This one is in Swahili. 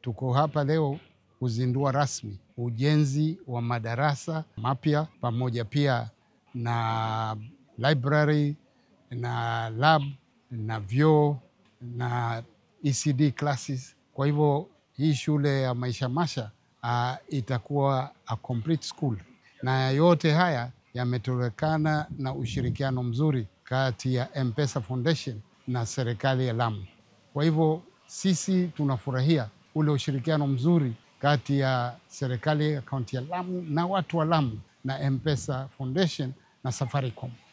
tuko hapa leo kuzindua rasmi ujenzi wa madarasa mapya pamoja pia na library na lab na vyoo na ECD classes. Kwa hivyo hii shule ya Maisha Masha uh, itakuwa a complete school, na yote haya yametokana na ushirikiano mzuri kati ya M-Pesa Foundation na serikali ya Lamu. Kwa hivyo sisi tunafurahia ule ushirikiano mzuri kati ya serikali ya kaunti ya Lamu na watu wa Lamu na M-Pesa Foundation na Safaricom.